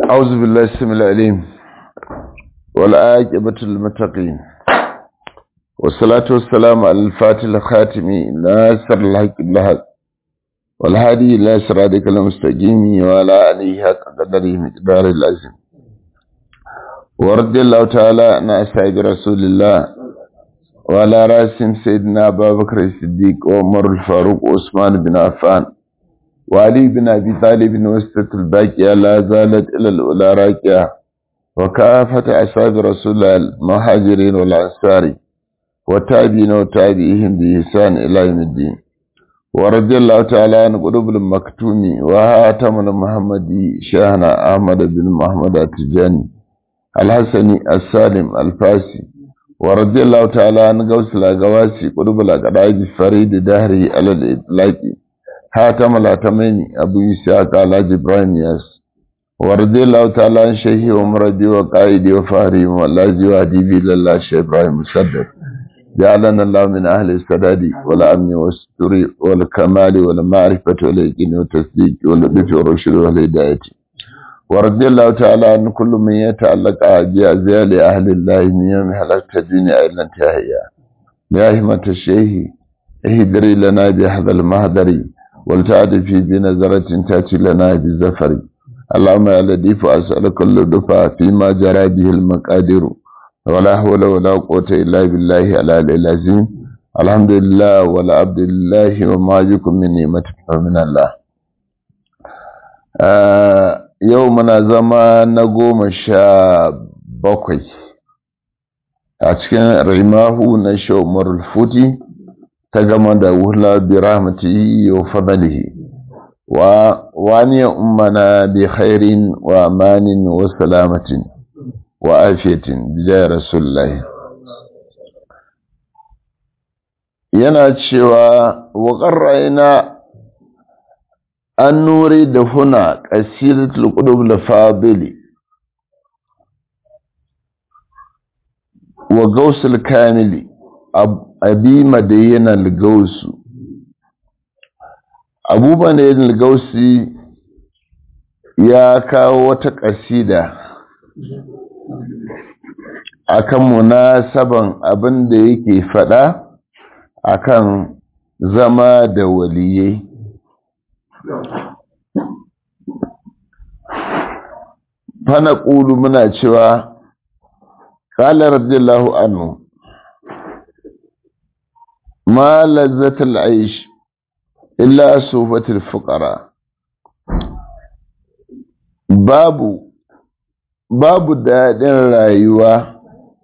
أعوذ بالله السميع العليم والعاقبة للمتقين والصلاة والسلام على الفاتح الخاتم ناصر الحق بالحق والهادي إلى صراطك المستقيم وعلى آله حق قدره مقدار العظيم ورضي الله تعالى عن أصحاب رسول الله وعلى راسهم سيدنا أبا بكر الصديق وعمر الفاروق وعثمان بن عفان وعلي بن أبي طالب وسط الباقية لا زالت إلى الأولى راكية وكافة أصحاب رسول الله المهاجرين والأنصار والتابعين وتابعيهم بإحسان إلى يوم الدين ورضي الله تعالى عن قلوب المكتوم وهاتم المحمدي شيخنا أحمد بن محمد التجاني الحسني السالم الفاسي ورضي الله تعالى عن غوث الأغواسي قلوب الأقرائب فريد دهري على الإطلاق هاتم الأتمين أبو إسحاق على جبران ياس ورضي الله تعالى عن شيخي ومرضي وقائدي وفهري والذي وهدي لله شيخ إبراهيم مسدد جعلنا الله من أهل السداد والأمن والستر والكمال والمعرفة واليقين والتصديق واللطف والرشد والهداية ورضي الله تعالى عن كل من يتعلق بأزيال أهل الله من يوم حلقت الدنيا إلى انتهائها يا همة الشيخ اهدري لنا بهذا المهدر ولتعد في بنظرة تأتي لنا بزفر اللهم يا لطيف أسألك اللطف فيما جرى به المقادير ولا حول ولا قوة إلا بالله العلي العظيم الحمد لله ولا عبد الله وما يكن من نعمة فمن الله yau muna zama na goma sha bakwai a cikin rimahu na shawmar futi ta gama da wula bi rahmatihi wa fadlihi wa wani ummana bi khairin wa amanin wa salamatin wa afiyatin bijaya rasulullahi yana cewa wa qarra'ina an nuri da huna qasidatul qudub al-fadili wa gausul kamili abi madayyan al-gausu abubuwan da al-gausi ya kawo wata ƙasida akan munasaban abin da yake faɗa akan zama da waliyai fana ƙulu muna cewa ƙalar radiyallahu anhu ma lazzatul aish illa sufatul fuqara babu babu daɗin rayuwa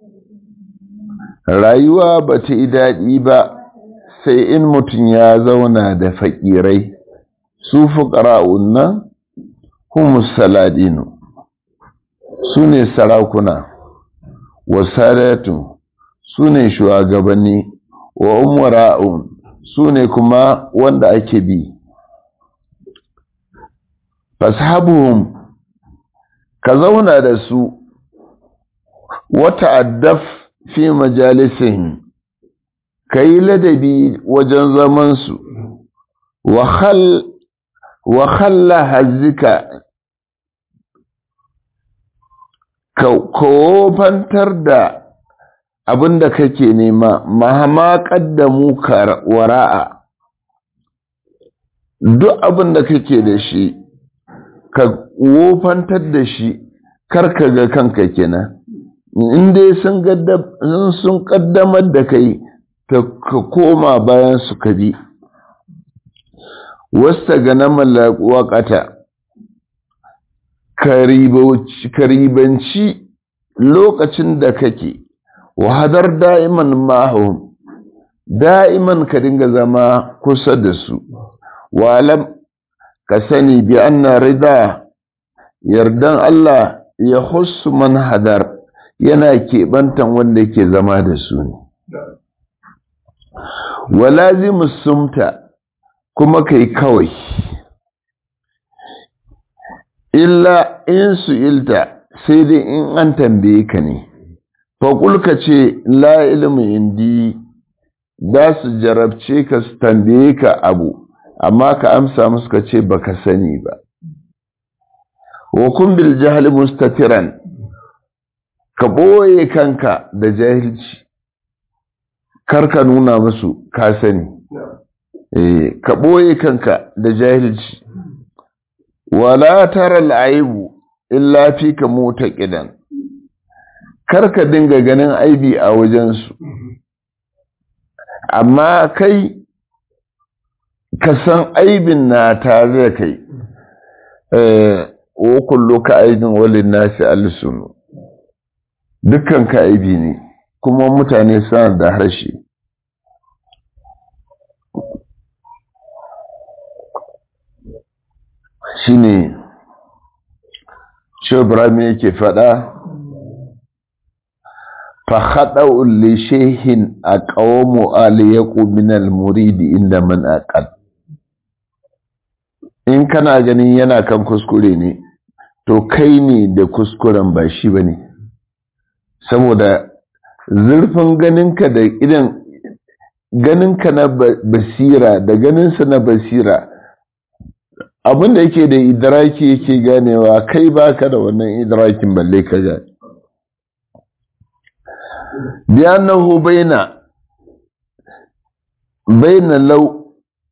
rayuwa ba ta yi daɗi ba sai in mutum ya zauna da faƙirai su fuƙara'un nan humus saladinu su ne sarakuna wa sadatu su ne shugabanni wa umara'un su ne kuma wanda ake bi fashabuhum ka zauna da su wata addaf fi majalisihim ka yi ladabi wajen zamansu wa khalla hazika ka kofantar da abin da kake nema mahama ƙaddamu wara'a duk abin da kake da shi ka wofantar da shi karka ga kanka kenan in dai sun sun kaddamar da kai ka koma bayan su ka bi wasta ga na waƙata ka ribanci lokacin da kake wahadar da'iman mahum da'iman ka dinga zama kusa da su walam ka sani bi anna rida yardan Allah ya hussu man hadar yana keɓantan wanda ke zama da su ne walazimu sumta kuma kai kawai illa in su ilta sai dai in an tambaye ka ne faƙulka ce la ilimin indi za su jarabce ka su tambaye ka abu amma ka amsa musu ka ce baka sani ba wa kun bil jahli mustatiran ka boye kanka da jahilci kar ka nuna musu ka sani eh ka boye kanka da jahilci wala tara al'aibu illa fika mutaqidan kar ka dinga ganin aibi a wajensu amma kai ka san aibin na tare da kai wa kullu ka aibin walin nasi alsunu dukkan ka aibi ne kuma mutane suna da harshe shine shi Ibrahim yake faɗa فخطأ لشيخ أقوم أليق من المريد إن من أقل in kana ganin yana kan kuskure ne to kai ne da kuskuren ba shi ba ne saboda zurfin ganinka da idan ganinka na basira da ganinsa na basira abinda yake da idraki yake ganewa kai baka da wannan idrakin balle ka gane بأنه بين بين لو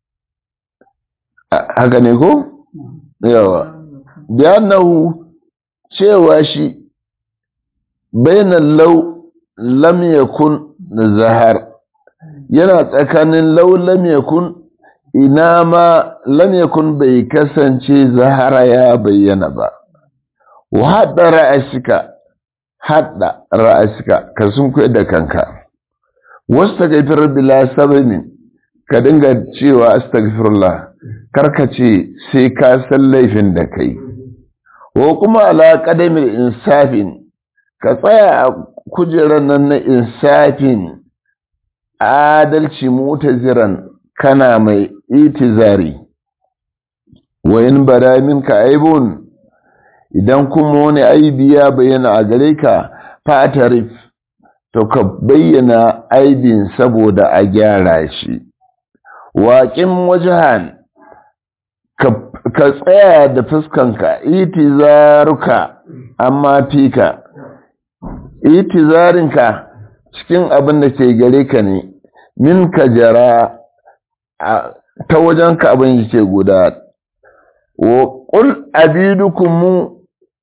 haka ne ko? yawa biyannahu cewa shi bainan lau lam yakun zahar yana tsakanin lau lam yakun ina ma lam yakun bai kasance zahara ya bayyana ba wa haɗa ra'asika haɗa ra'asika ka sun da kanka wasu ta gaifar bila sabinin ka dinga cewa astagfirullah karka ce sai ka san laifin da kai wa kuma ala qadamin insafin ka tsaya a kujerar nan na insafin adalci mutaziran kana mai itizari wa in bada minka aibun idan kuma wani aibi ya bayyana a gare ka fatarif to ka bayyana aibin saboda a gyara shi waƙin wajahan ka tsaya da fuskanka itizaruka amma fika itizarinka cikin abin da ke gare ka ne min ka jara ta wajenka abin yake guda wa ƙul abidukumu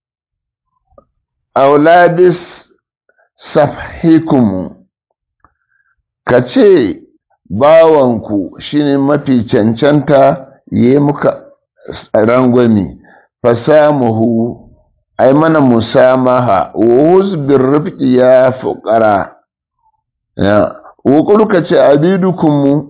auladis safhikumu ka ce bawanku shine mafi cancanta yi muka rangwami fasamuhu ai mana musamaha wa bin rifki ya fuƙara ya wa ka ce abidukumu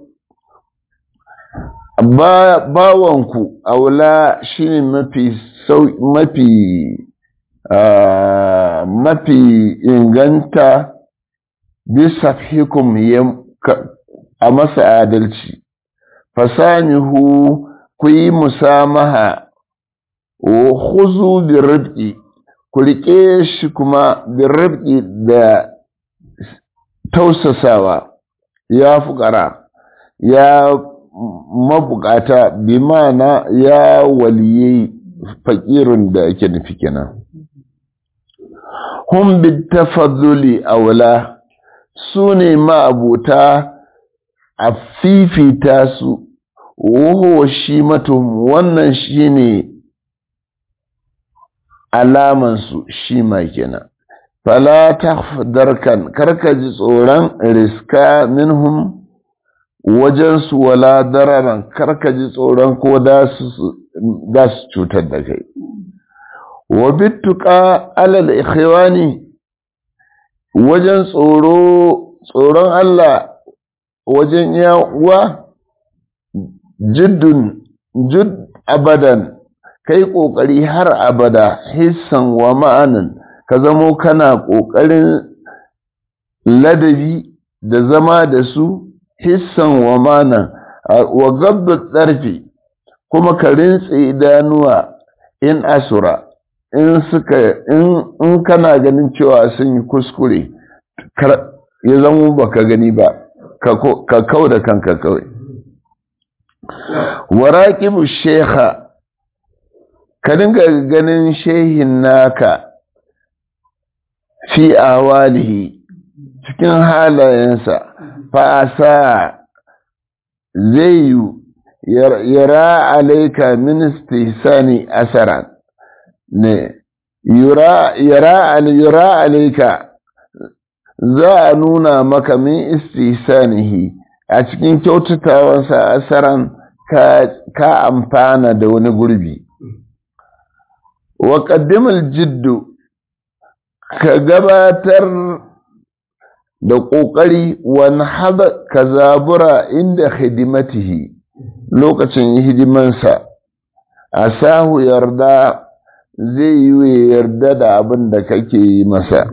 bawanku aula shine mafi mafi Uh, mafi inganta bisa hikum a masa adalci fasanihu ku yi musamaha wa huzu birribki ku riƙe shi kuma birribki da tausasawa ya fukara ya mabukata bi mana ya waliyai fakirin da ake nufi kenan hum bitafadduli aula su ne ma'abuta a fifita su wuhu shi matum wannan shi ne alamansu shi ma kenan fala darkan karka ji tsoron riska minhum wajensu wala dararan karka ji tsoron ko da su cutar da kai wa bittuka alal ikhwani wajen tsoro tsoron Allah wajen yawa jiddun jud abadan kai kokari har abada hissan wa ma'anan ka zamo kana kokarin ladabi da zama da su hissan wa ma'anan wa gabda tsarfi kuma ka rintse idanuwa in asura in suka in kana ganin cewa sun yi kuskure ya zama baka gani ba ka kau da kanka kawai waraqibu shekha ka dinga ganin shehin naka fi awalihi cikin halayensa fa'asa zai yi yara alaika ministi sani asaran ne yara alaika za a nuna maka min istisanihi a cikin kyautatawansa asaran ka amfana da wani gurbi wa ƙaddimar jiddu ka gabatar da ƙoƙari wani haɗa ka zabura inda hidimatihi lokacin hidimansa a sahu yarda zai yi yarda da abin da kake yi masa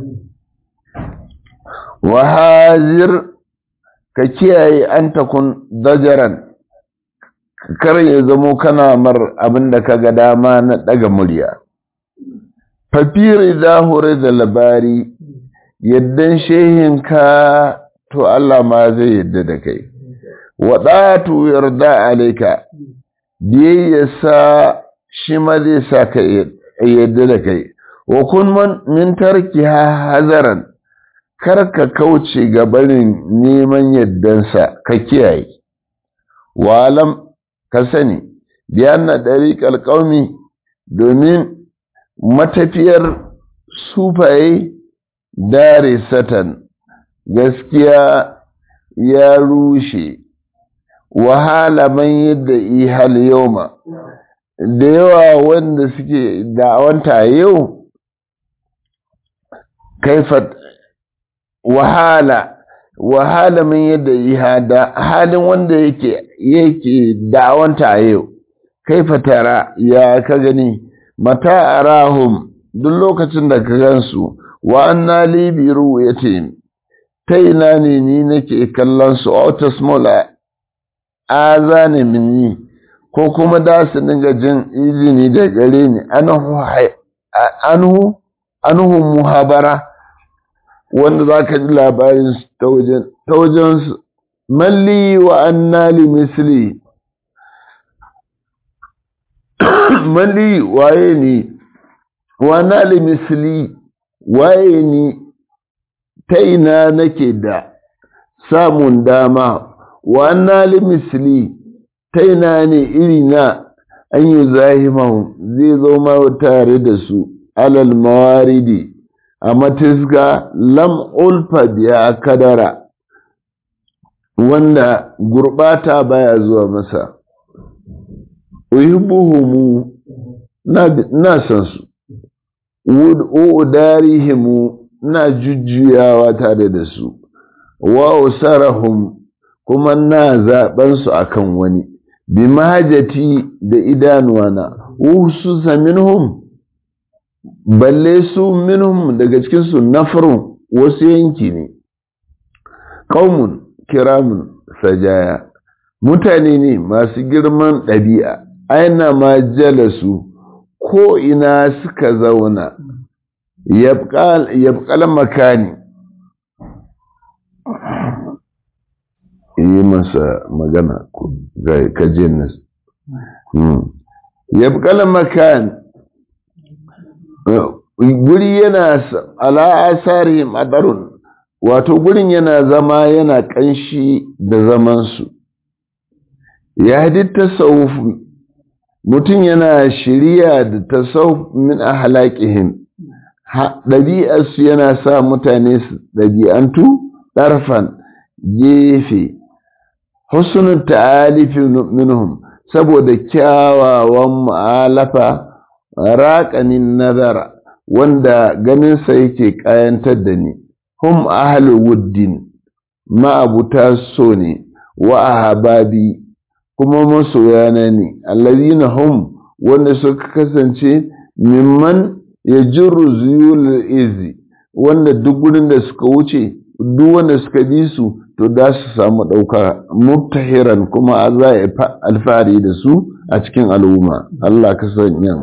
wahazir ka kiyaye an takun dajaran kar ya zamo kana mar abin da ka ga dama na ɗaga murya fafiri zahure da labari yaddan shehinka to Allah ma zai yadda da kai waɗatu yarda alaika biyayya sa shi ma zai sa ka yadda da kai wa kun min tarki hazaran kar ka kauce ga barin neman yaddansa ka kiyaye walam ka sani biyan na ɗariƙar ƙaumi domin matafiyar sufaye dare satan gaskiya ya rushe wahala man yadda ihal yauma da yawa wanda suke da'awanta yau kaifat wahala wahala man yadda iha da halin wanda yake yake da'awanta yau kaifa tara ya ka gani mata arahum duk lokacin da ka gansu wa anna li bi ru'yati ta ina ne ni nake kallon su auto small azane minni ko kuma da su dinga jin izini da gare ni anhu anhu anhu muhabara wanda zaka ji labarin ta wajen ta wajen malli wa anna li misli malli waye ni wa anna li misli waye ni ta ina nake da samun dama wa anna li misli ta ina ne iri na an yi zahimahu zai zo ma tare da su alal mawaridi a matisga lam ulfa biya kadara wanda gurbata baya zuwa masa uhibbuhumu na san su udarihimu na jujjuyawa tare da su wa usarahum kuma na zaben su akan wani bi mahajati da idanuwana ususa minhum balle su minhum daga cikin su nafarun wasu yanki ne qaumun kiramun sajaya mutane ne masu girman ɗabi'a aina ma jalasu ko ina suka zauna yabqal makani yi masa magana ga kajin nas yabqal makan guri yana ala asari madarun wato gurin yana zama yana kanshi da zamansu ya hadi tasawuf mutum yana shirya da tasawuf min ahlaqihim ɗabi'arsu yana sa mutane su ɗabi'antu ɗarfan gefe husnul ta'alifi minhum saboda kyawawan mu'alafa raƙanin nazara wanda ganinsa yake ƙayantar da ni hum ahlu wuddin ma'abuta so ne wa ahababi kuma masoyana ne allazina hum wanda suka kasance mimman ya jirru zuyul izi wanda duk gurin da suka wuce duk wanda suka bi su to da su samu ɗauka mubtahiran kuma za a alfahari da su a cikin al'umma Allah ka sanya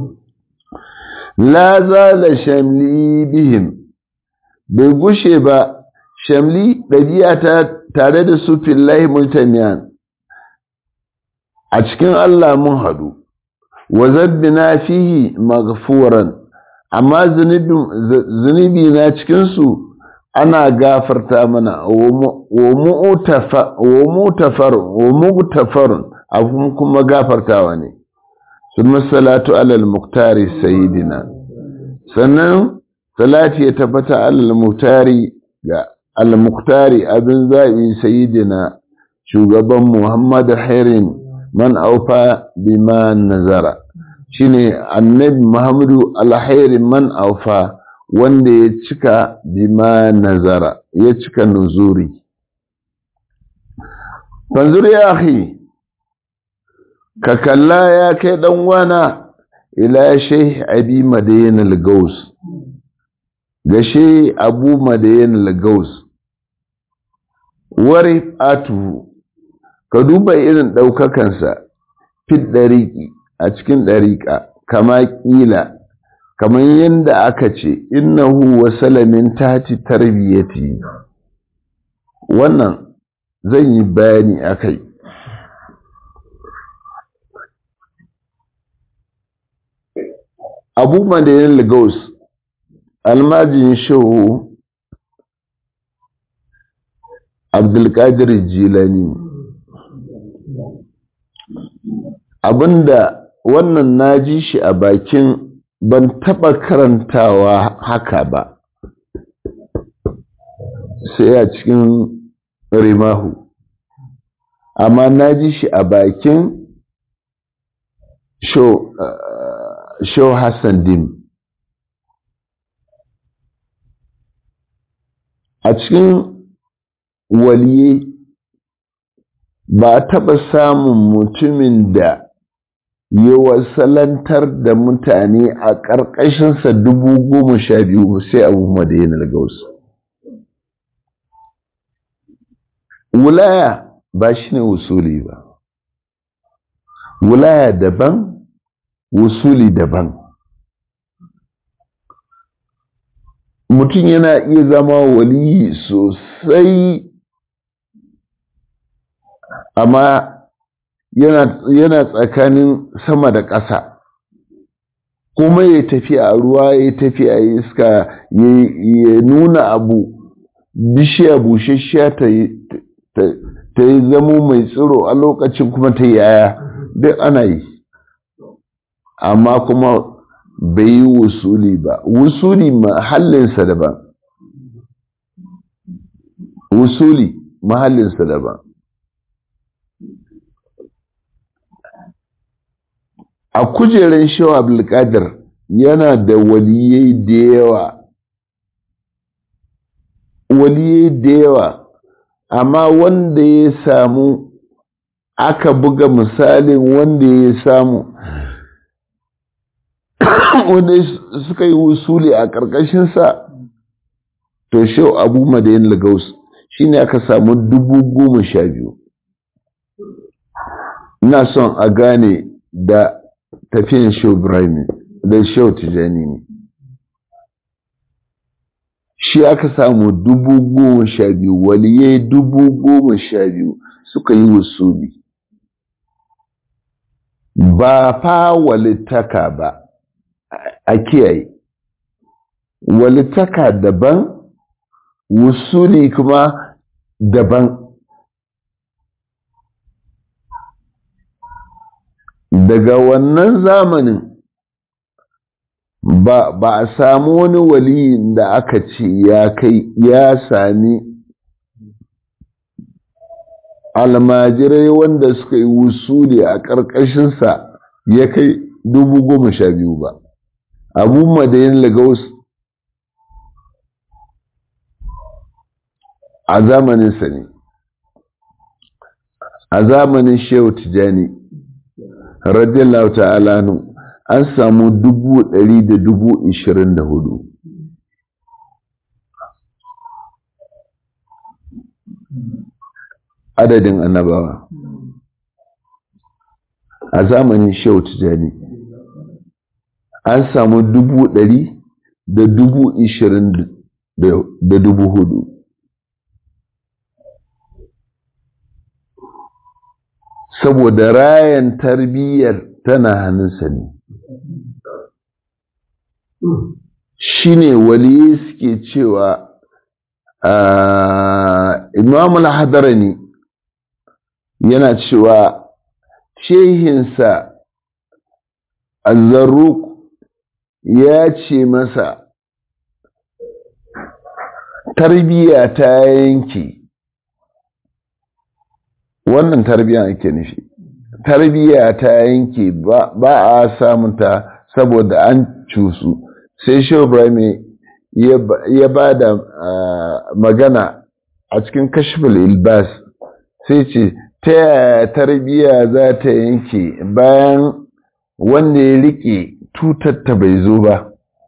la zala shamli bihim bai gushe ba shamli ɗabi'a ta tare da su fillahi multaniyan a cikin Allah mun haɗu wa zabbina fihi maghfuran amma zunubi na cikinsu ana gafarta mana wa mu'tafarun abun kuma gafartawa ne sun salatu alal muktari sayidina sannan salati ya tabbata alal muktari ga al-muktari abin zaɓi sayidina shugaban muhammad hairin man aufa bima nazara shine annabi muhammadu alhairin man aufa wanda ya cika bima nazara ya cika nuzuri fanzur ya akhi ka kalla ya kai dan wana ila shaykh abi madayan al-gaus ga shi abu madayan al-gaus wari atu ka duba irin daukakansa fit dariqi a cikin dariqa kama kila kamar yadda aka ce innahu wasala min tati tarbiyati wannan zan yi bayani akai abu madayin lagos almajin shehu abdulkadir jilani abinda wannan na ji shi a bakin ban taɓa karantawa haka ba sai a cikin rimahu amma na ji shi a bakin show hassan dim a cikin waliye ba a taɓa samun mutumin da yi wasalantar da mutane a ƙarƙashinsa dubu goma sha biyu sai abu madayin gaus wulaya ba shi ne wusuli ba wulaya daban wusuli daban mutum yana iya zama waliyi sosai amma yana tsakanin sama da ƙasa kuma ya tafi a ruwa ya tafi a iska ya nuna abu bishiya bushashiya ta yi zamo mai tsiro a lokacin kuma ta yaya duk ana yi amma kuma bai yi wusuli ba wusuli mahallinsa daban wusuli mahallinsa daban a kujerar shawa abdulkadir yana da waliyai da yawa waliyai da yawa amma wanda ya samu aka buga misalin wanda ya samu wanda suka yi wusuli a ƙarƙashinsa to shau abu madayin lagos shi ne aka samu dubu goma sha biyu ina son a gane da tafiyan shau ibrahim da shau tijani ne shi aka samu dubu goma sha biyu waliyai dubu goma sha biyu suka yi wusuli ba fa walittaka ba a kiyaye walittaka daban wusuli kuma daban daga wannan zamanin ba, ba a samu wani waliyin da aka ce ya kai ya sami almajirai wanda suka yi wusuli a ƙarƙashinsa ya kai dubu goma sha biyu ba abu madayin lagos a zamaninsa ne a zamanin shehu tijani radiyallahu ta'ala nu an samu dubu ɗari da dubu ishirin da hudu adadin annabawa a zamanin shehu tijani an samu dubu ɗari da dubu ishirin da dubu hudu saboda rayan tarbiyyar tana hannunsa ne shi ne waliyi suke cewa imam al-hadarani yana cewa shehinsa azzaruk ya ce masa tarbiya ta yanke wannan tarbiya ake nufi tarbiya ta yanke ba a samunta saboda an cusu sai shehu ibrahim ya ba da magana a cikin kashful ilbas sai ce ta yaya tarbiya za ta yanke bayan wanda ya rike tutatta bai zo ba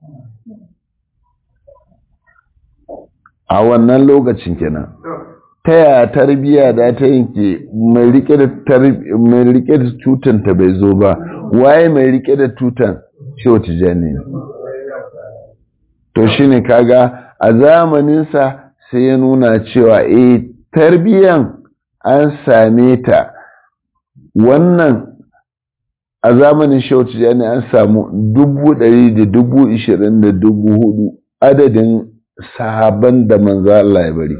a wannan lokacin kenan ta yaya tarbiya da ta yanke mai rike da tutanta bai zo ba waye mai rike da tutan shehu tijjani to shine kaga a zamaninsa sai ya nuna cewa eh tarbiyan an same ta wannan a zamanin shehu tijjani an samu dubu ɗari da dubu ishirin da dubu hudu adadin sahaban da manzo Allah ya bari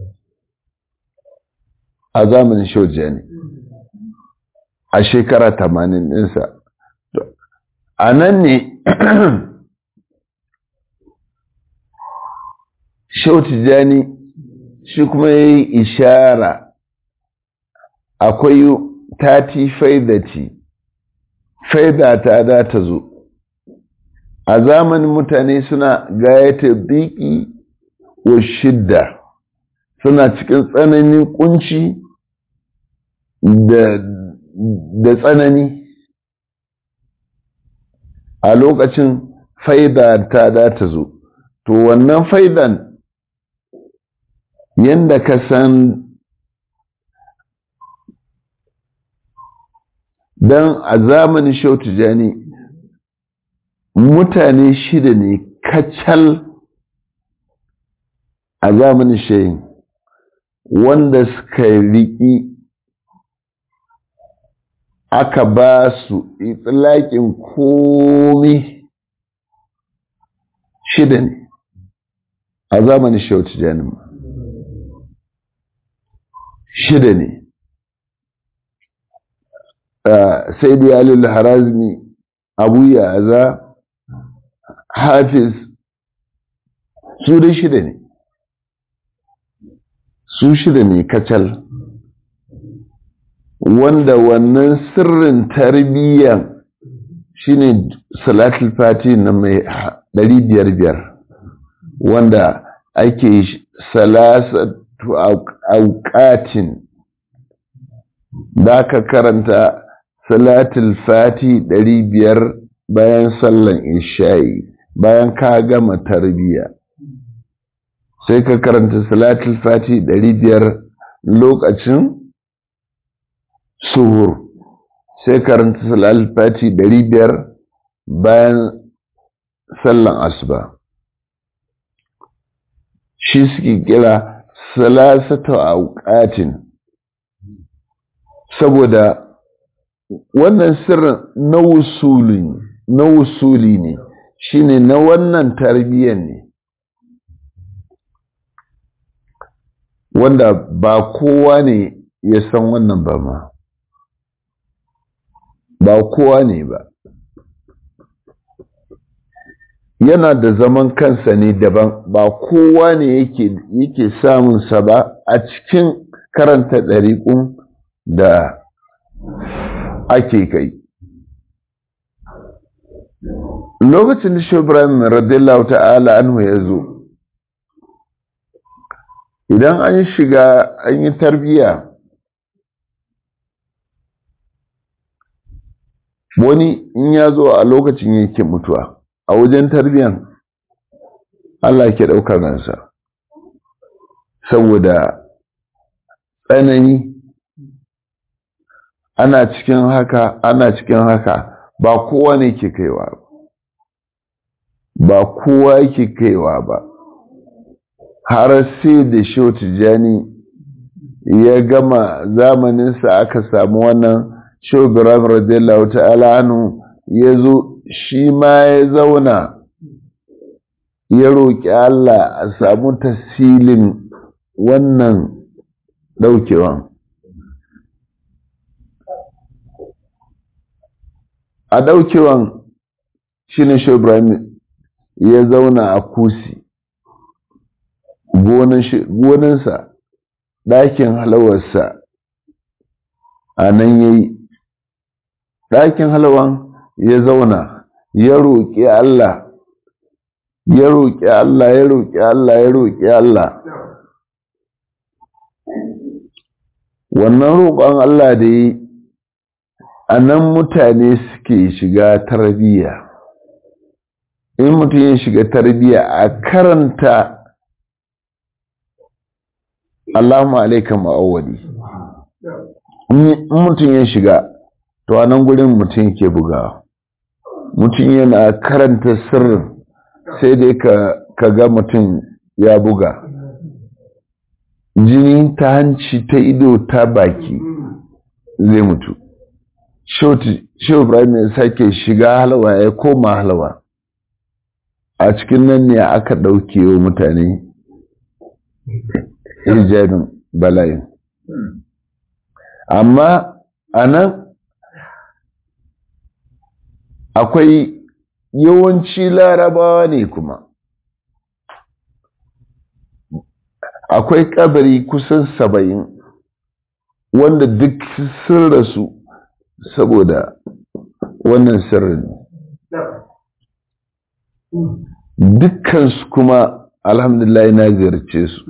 a zamanin shehu tijjani a shekara tamanin ɗinsa a nan ne shehu tijjani shi kuma ya yi ishara akwai tati faidati faida ta da ta zo a zamanin mutane suna gayata biki wa shidda suna cikin tsananin kunci da tsanani a lokacin faida ta da ta zo to wannan faidan yadda ka san don a zamanin shautu jani mutane shida ne kacal a zamanin shayin wanda suka riƙi aka ba su itilaƙin komi shida ne a zamanin shautu jani shida ne sai da yalil harazmi abu yaza hafiz su da shida ne su shida ne kacal wanda wannan sirrin tarbiyyan shine salatul fati na mai ɗari biyar biyar wanda ake salasatu auƙatin da aka karanta salatul fati ɗari biyar bayan sallan isha'i bayan ka gama tarbiya sai ka karanta salatul fati ɗari biyar lokacin suhur sai karanta salatul fati ɗari biyar bayan sallan asuba shi suke kira salasatu auqatin saboda wannan sirrin na wusuli na wusuli ne shine na wannan tarbiyyar ne wanda ba kowa ne ya san wannan ba ma ba kowa ne ba yana da zaman kansa ne daban ba kowa ne yake yake samunsa ba a cikin karanta ɗariƙun da ake kai lokacin da shi ibrahim radiyallahu ta'ala anhu ya zo idan an shiga an yi tarbiyya wani in ya zo a lokacin yake mutuwa a wajen tarbiyyan Allah ke ɗaukar ransa saboda tsanani ana cikin haka ana cikin haka ba kowa ne ke kaiwa ba kowa yake kaiwa ba har sai da shehu tijjani ya gama zamaninsa aka samu wannan shobiram radiyallahu ta'ala anu ya zo shi ma ya zauna ya roƙi Allah a samu tasilin wannan ɗaukewan a ɗaukewan shi ne shobiram ya zauna a kusi gonansa ɗakin halawarsa a nan ya yi ɗakin halawan ya zauna ya roƙi Allah ya roƙi Allah ya roƙi Allah ya roƙi Allah wannan roƙon Allah da yi a nan mutane suke shiga tarbiyya in mutum ya shiga tarbiyya a karanta Allahumma alaika ma'awwali in mutum ya shiga to a nan gurin mutum ke bugawa mutum yana karanta sirrin sai dai ka ga mutum ya buga jini ta hanci ta ido ta baki zai mutu shehu ibrahim ya sake shiga halawa ya koma halawa a cikin nan ne aka ɗauke wa mutane hijabin bala'in amma a nan akwai yawanci larabawa ne kuma akwai kabari kusan saba'in wanda duk sun rasu saboda wannan sirrin dukkansu kuma alhamdulillah na ziyarce su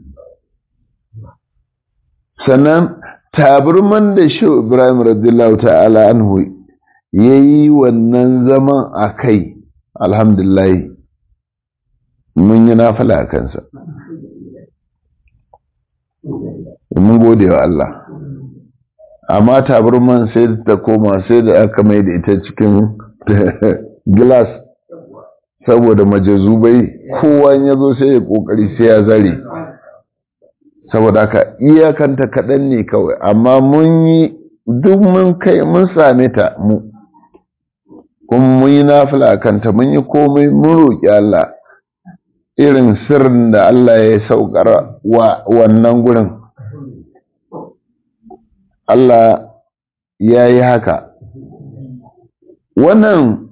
sannan taburman da shi ibrahim radiyallahu ta'ala anhu ya yi wannan zaman a kai alhamdulillah mun yi nafala a kansa mun gode wa Allah amma taburman sai da ta koma sai da aka mai da ita cikin gilas saboda majazubai kowa ya zo sai ya kokari sai ya zare saboda haka iyakanta kaɗan ne kawai amma mun yi duk mun kai mun same ta mu kuma mun yi nafila a kanta mun yi komai mun roƙi Allah irin sirrin da Allah ya saukar wa wannan gurin Allah ya yi haka wannan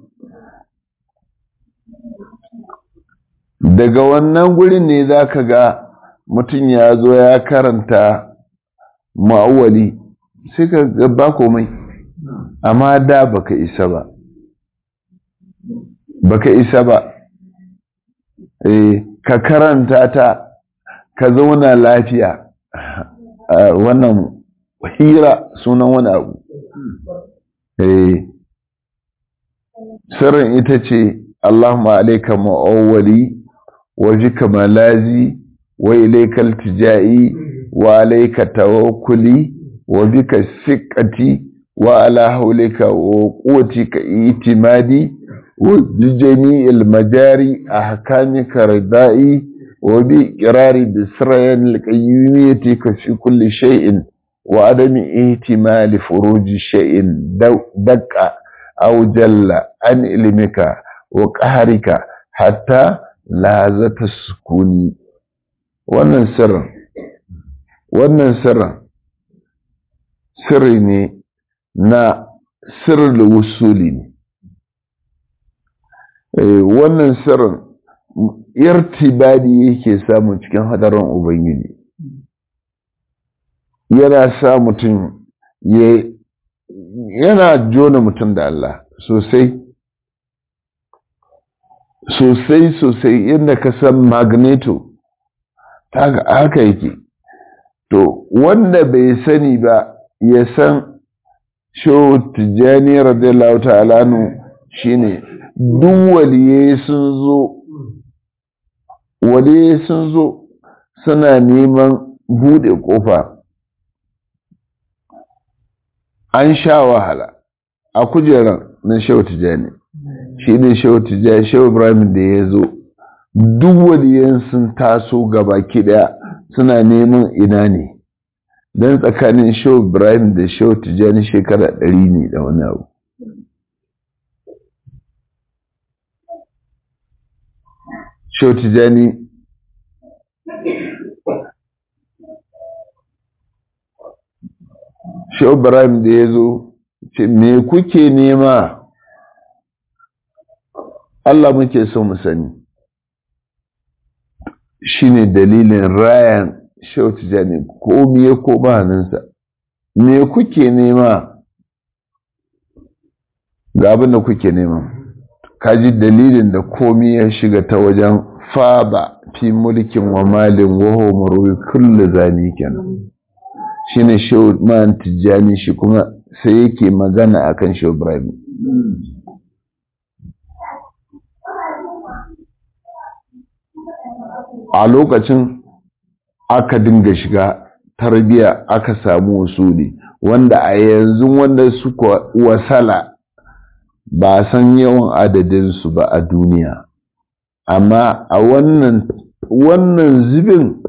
daga wannan gurin ne za ka ga mutum ya zo ya karanta ma'awali sai ka ga ba komai amma da baka isa ba baka isa ba eh ka karanta ta ka zauna lafiya wannan hira sunan wani abu eh sirrin ita ce Allahumma alayka ma'awwali wa bika malazi wa ilayka iltijai wa alayka tawakkuli wa bika siqati wa ala hawlika wa quwwatika itimadi wa bi jami'il majari ahkamika ridai wa bi iqrari bi sirrin alqayyumiyyati ka fi kulli shay'in wa adami ihtimali furuji shay'in daqqa aw jalla an ilmika wa qahrika hatta lazata sukuni wannan sirrin wannan sirrin sirri ne na sirrin wusuli ne wannan sirrin irtibadi yake samun cikin hadarin ubangiji yana sa mutum yana jona mutum da Allah sosai sosai sosai yadda ka san magneto haka yake to wanda bai sani ba ya san shehu tijjani radiyallahu ta'ala nu shine duk waliye sun zo waliye sun zo suna neman bude kofa an sha wahala a kujerar na shehu tijjani shi ne shehu tijjani shehu ibrahim da ya zo duk waliyan sun taso gaba daya suna neman ina ne don tsakanin shehu ibrahim da shehu tijjani shekara ɗari ne da wani abu shehu tijjani shehu ibrahim da ya zo ce me kuke nema Allah muke so mu sani shine dalilin rayan shehu tijjani ko miye ko ba hannunsa me kuke nema ga abin da kuke nema kaji dalilin da komi ya shiga ta wajen faba fi mulkin wa malin waho marwi kullu zani kenan shine shehu man tijjani shi kuma sai yake magana akan shehu ibrahim a lokacin aka dinga shiga tarbiya aka samu wasuli wanda a yanzu wanda suka wasala ba san yawan adadinsu ba a duniya amma a wannan wannan zubin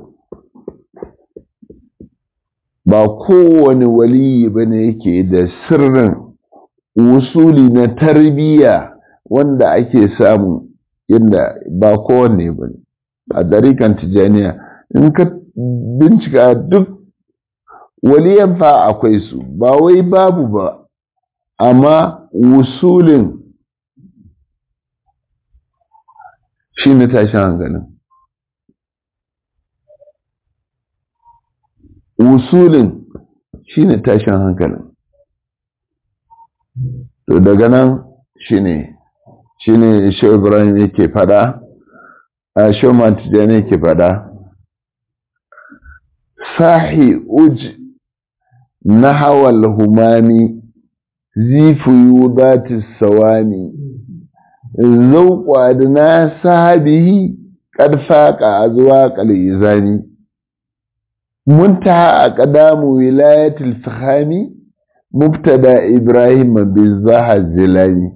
ba kowane waliyi ba ne yake da sirrin wusuli na tarbiyya wanda ake samu inda ba kowanne ba ne a dariƙan tijaniya in ka bincika duk waliyan fa akwai su ba wai babu ba amma wusulin shi ne tashin hankalin wusulin shi ne tashin hankalin to daga nan shi ne shi ne shi ibrahim yake fada a shoman tijani yake fada sahi uj na hawal humami zifu yudati sawani zauƙwa adna sahabihi qad faqa azwaqal izani muntaha aqdamu wilayatil fahami mubtada ibrahim bizaha zilani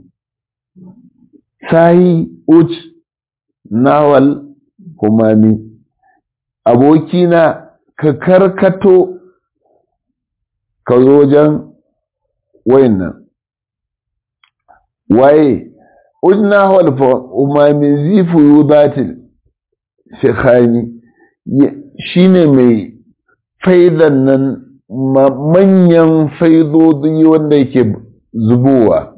sahi uj nawal humami abokina ka karkato ka zo wajen wayannan waye ujna wal umami zifu yudatil fikhani shine mai faidan nan manyan faidodi wanda yake zubowa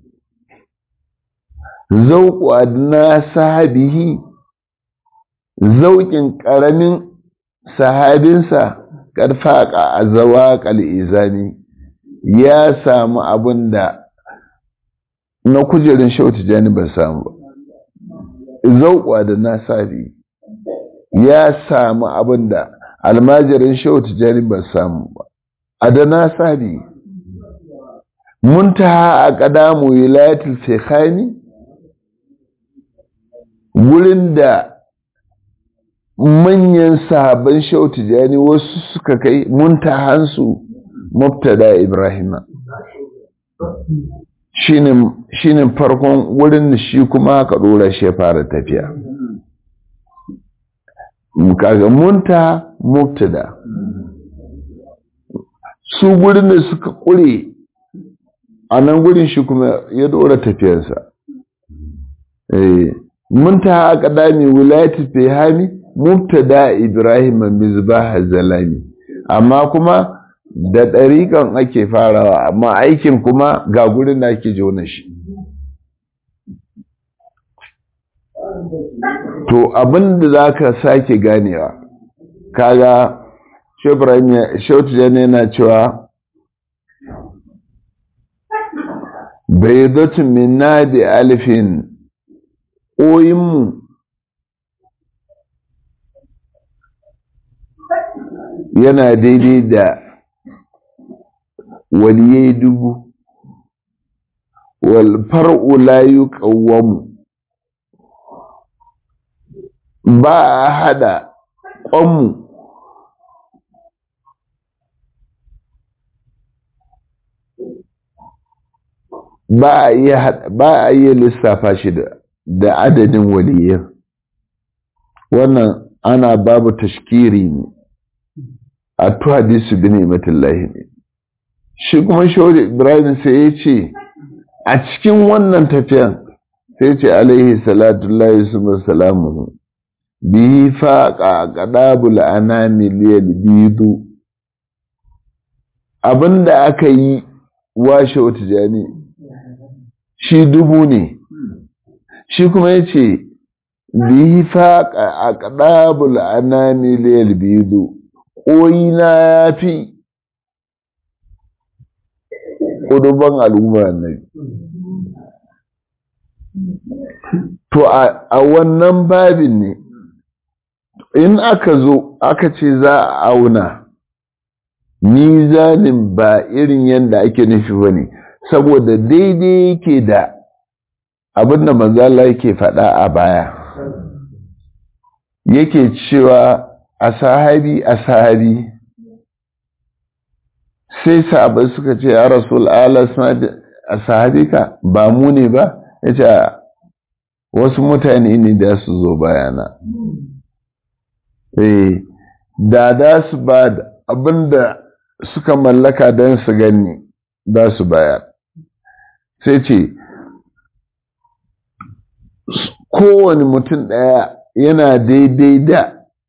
zauku adna sahabihi zaukin ƙaramin sahabinsa ƙarfaƙa a zawaƙal izani ya samu abin da na kujerin shautu jani ba samu ba zauƙwa da na sabi ya samu abin da almajirin shautu jani ba samu ba a da na sabi muntaha a ƙadamu wilayatul fekhani wurin da manyan sahabban shautu jani wasu suka kai muntahansu mubtada ibrahima shine farkon wurin da shi kuma aka dora shi ya fara tafiya kaga munta mubtada su gurin da suka kure a nan gurin shi kuma ya dora tafiyarsa munta aka dami wilayati fihami mubtada ibrahim mizbah zalami amma kuma da ɗariƙan ake farawa amma aikin kuma ga gurin da ake jona shi to abin da za ka sake ganewa kaga shautu yana cewa bai zotun minna da alifin ƙoyinmu yana daidai da waliyai dubu wal far'u la yuqawwamu ba a hada ƙwanmu ba a iya lissafa shi da adadin waliyan wannan ana babu tashkiri ne a tu hadisu bi ni'matillahi ne shi kuma shawar ibrahim sai ya ce a cikin wannan tafiyan sai ce alaihi salatu lahi su salamu bihi faƙa ƙadabul anami liyal bidu abinda aka yi washe wata jani shi dubu ne shi kuma ya ce bihi faƙa a ƙadabul anami liyal bidu ƙoyina ya fi ƙuduban al'umma annabi to a wannan babin ne in aka zo aka ce za a auna mizanin ba irin yadda ake nufi ba ne saboda daidai yake da abin da manzala yake faɗa a baya yake cewa a sahabi a sahabi sai sahabai suka ce ya rasul ala a sahabika ba mu ne ba ya ce wasu mutane ne da su zo bayana eh da da su ba abinda suka mallaka don su gani da su bayar sai ce kowane mutum ɗaya yana daidai da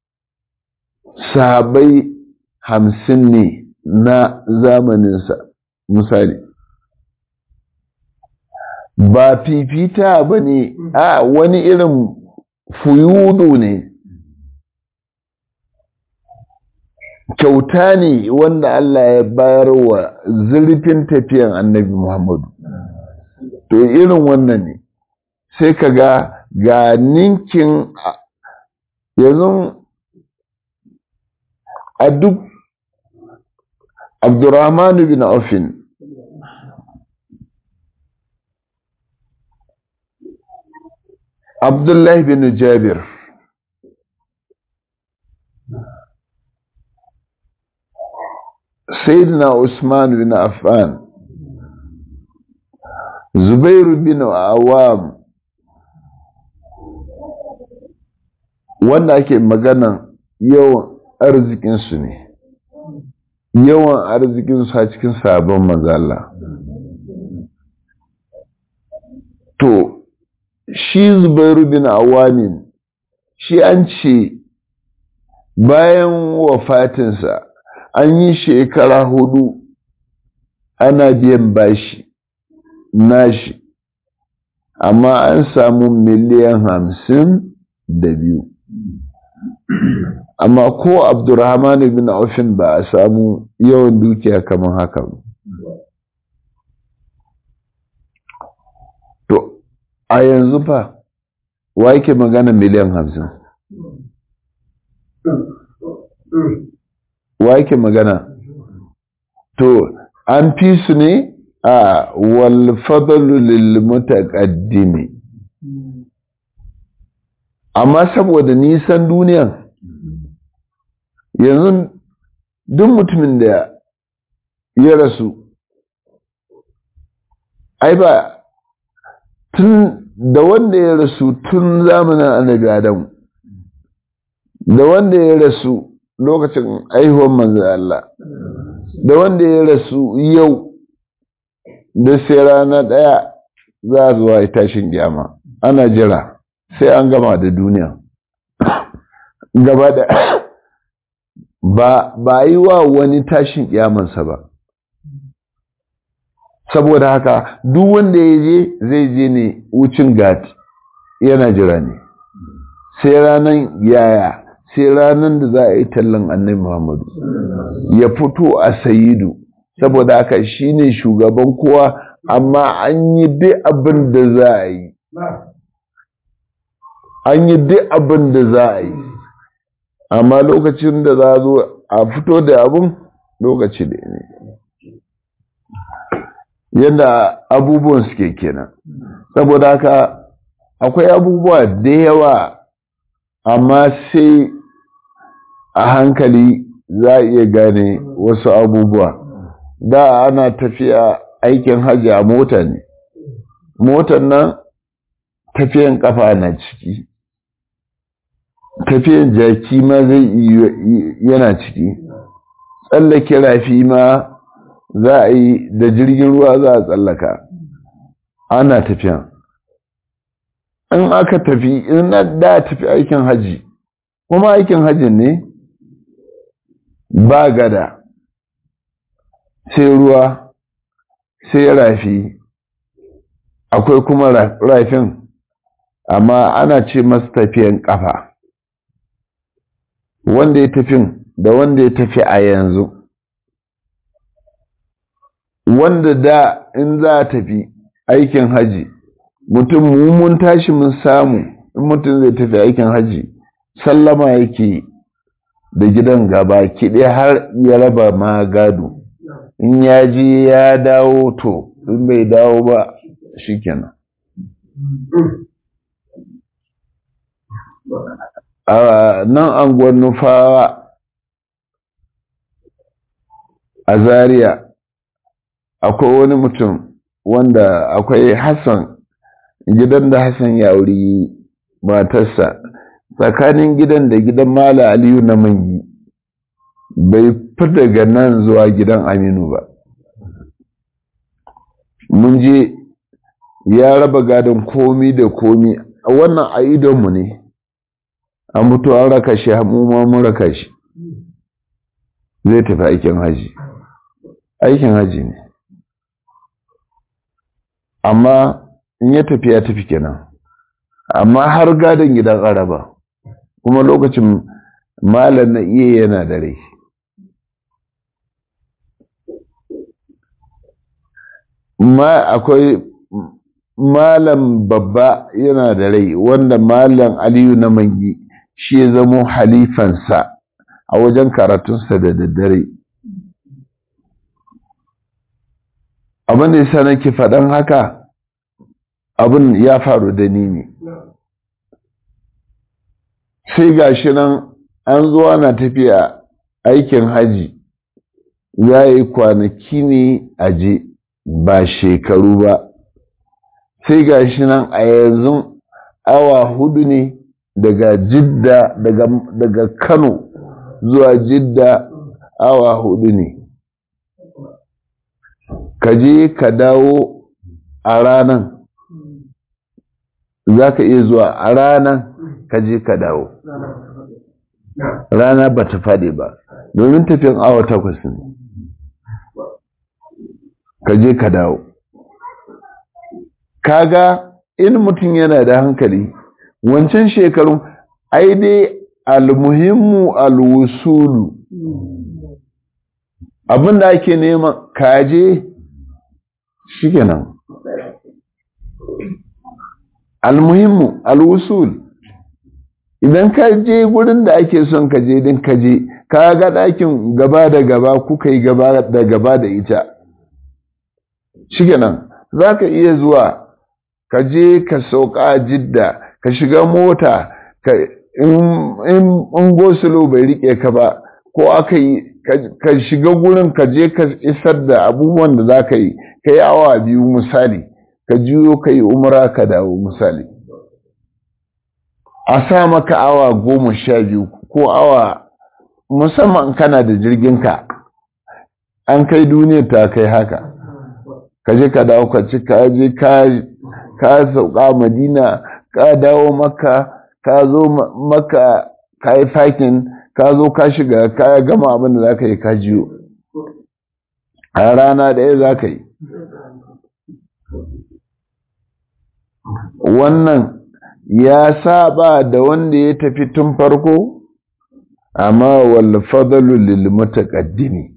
sahabai hamsin ne na zamaninsa misali ba fifita ba ne a wani irin fuyudu ne kyauta ne wanda Allah ya bayar wa zurfin tafiyan annabi Muhammadu to irin wannan ne sai ka ga ga ninkin yanzu a duk Abdurrahman bin Aufin Abdullahi bin Jabir Sayyidina Usman bin Affan Zubairu bin Awam wanda ake maganan yawan arzikinsu ne yawan arzikinsu a cikin sabon mazala to shi zubairu bin awamin shi an ce bayan wafatinsa an yi shekara hudu ana biyan bashi nashi amma an samu miliyan hamsin da biyu amma ko abdurrahman bin aufin ba a samu yawan dukiya kamar haka ba to a yanzu fa wa yake magana miliyan hamsin wa yake magana to an fi su ne a walfadalu lil mutaqaddimi amma saboda nisan duniyan yanzu duk mutumin da ya rasu ai ba tun da wanda ya rasu tun zamanin annabi adamu da wanda ya rasu lokacin aihuwan manzo Allah da wanda ya rasu yau da sai rana ɗaya za a zuwa ya tashin gyama ana jira sai an gama da duniya gaba da ba ba yi wa wani tashin kyamansa ba saboda haka duk wanda ya je zai je ne wucin gati yana jira ne sai ranar yaya sai ranar da za a yi tallan annabi muhammadu ya fito a sayidu saboda haka shine shugaban kowa amma an yi duk abin da za a yi an yi duk abin da za a yi amma lokacin da za a zo a fito da abin lokaci da ne yadda abubuwan suke kenan saboda haka akwai abubuwa da yawa amma sai a hankali za a iya gane wasu abubuwa da ana tafiya aikin hajji a mota ne motar nan tafiyan kafa na ciki tafiyan jaki ma zai yana ciki tsallake rafi ma za a yi da jirgin ruwa za a tsallaka ana tafiya in aka tafi in da tafi aikin haji kuma aikin hajin ne ba gada sai ruwa sai rafi akwai kuma rafin amma ana ce masu tafiyan kafa wanda ya tafin da wanda ya tafi a yanzu wanda da in za a tafi aikin haji mutum mun tashi mun samu in mutum zai tafi aikin haji sallama yake da gidan gaba kiɗe har ya raba ma gado in ya je ya dawo to in bai dawo ba shikenan a nan anguwar nufawa a zaria akwai wani mutum wanda akwai hassan gidan da hassan ya wuri matarsa tsakanin gidan da gidan mala aliyu na mangi bai fi daga nan zuwa gidan aminu ba mun je ya raba gadon komi da komi a wannan a idonmu ne an mutu an raka shi mu ma mun raka shi zai tafi aikin haji aikin haji ne amma in ya tafi ya tafi kenan amma har gadon gidan araba kuma lokacin malam na iya yana da rai ma akwai malam babba yana da rai wanda malam aliyu na mangi shi ya zamo halifansa a wajen karatunsa da daddare abin da yasa nake faɗan haka abin ya faru da ni ne sai gashi nan an zo ana tafiya aikin haji ya yi kwanaki ne a je ba shekaru ba sai gashi nan a yanzu awa hudu ne daga jidda daga, daga kano zuwa jidda awa hudu ne ka je ka dawo a ranan za ka iya zuwa a ranan ka je ka dawo rana ba ta faɗi ba domin tafiyan awa takwas ne ka je ka dawo kaga in mutum yana da hankali wancan shekarun ai dai almuhimmu alwusulu abinda ake nema kaje shikenan almuhimmu alwusul idan ka je gurin da ake son ka je din ka je ka ga ɗakin gaba da gaba kuka yi gaba da gaba da ita shikenan za ka iya zuwa ka je ka sauka jidda ka shiga mota ka in gosulo bai rike ka ba ko aka yi ka shiga gurin ka je ka isar da abubuwan da za ka yi ka yi awa biyu misali ka juyo ka yi umara ka dawo misali a sa maka awa goma sha biyu ko awa musamman kana da jirginka an kai duniyar ta kai haka ka je ka dawo ka ci ka je ka sauka madina ka dawo maka ka zo maka ka yi fakin ka zo ka shiga ka gama abin da za ka yi ka jiyo a rana ɗaya za ka yi wannan ya saba da wanda ya tafi tun farko amma wal fadalu lil mutaqaddimi